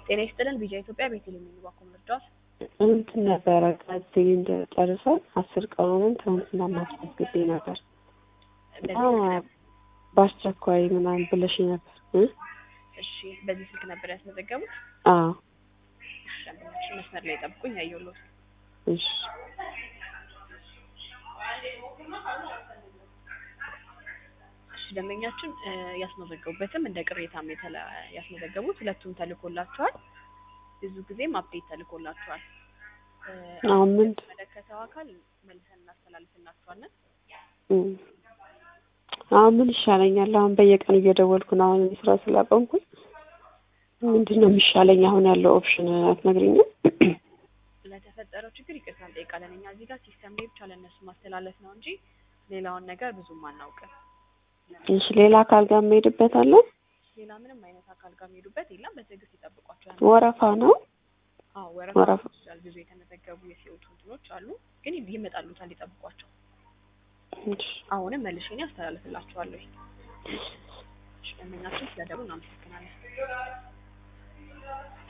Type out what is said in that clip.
ጤና ይስጥልን ቪዛ ኢትዮጵያ ቤቴል የሚባኮ መርዳት እንትን ነበረ ከዚህ እንደጨርሰን አስር ቀኑንም ትናንትና ማስመዝግቤ ነበር እና በአስቸኳይ ምናምን ብለሽ ነበር እ እሺ በዚህ ስልክ ነበር ያስመዘገቡት አዎ እሺ ደንበኛችን መስመር ላይ ጠብቁኝ ያየሁልዎት እሺ እሺ ደንበኛችን እ ያስመዘገቡበትም እንደ ቅሬታም የተለ ያስመዘገቡት ሁለቱም ተልኮላቸዋል ብዙ ጊዜም አፕዴት ተልኮላቸዋል እ አሁን ምን መለከተው አካል መልሰን እናስተላልፍላቸዋለን እም አሁን ምን ይሻለኛል? አሁን በየቀኑ እየደወልኩ ነው። አሁን እኔ ስራ ስላቆምኩኝ ምንድን ነው የሚሻለኝ? አሁን ያለው ኦፕሽን አትነግሪኝም? ለተፈጠረው ችግር ይቅርታ እንጠይቃለን። እኛ እዚህ ጋር ሲስተም ላይ ብቻ ለእነሱ ማስተላለፍ ነው እንጂ ሌላውን ነገር ብዙም አናውቅም። እሺ ሌላ አካል ጋር የምሄድበት አለ? ሌላ ምንም አይነት አካል ጋር የሚሄዱበት የለም። በትዕግስት ይጠብቋቸዋል። ወረፋ ነው? አዎ ወረፋ። ወረፋ ይችላል። ብዙ የተመዘገቡ የሲኦቱ እንትኖች አሉ፣ ግን ይመጣሉታል። ይጠብቋቸው። እሺ አሁንም መልሼ እኔ አስተላልፍላችኋለሁ። እሺ ደንበኛችን ስለደውሉ እናመሰግናለን።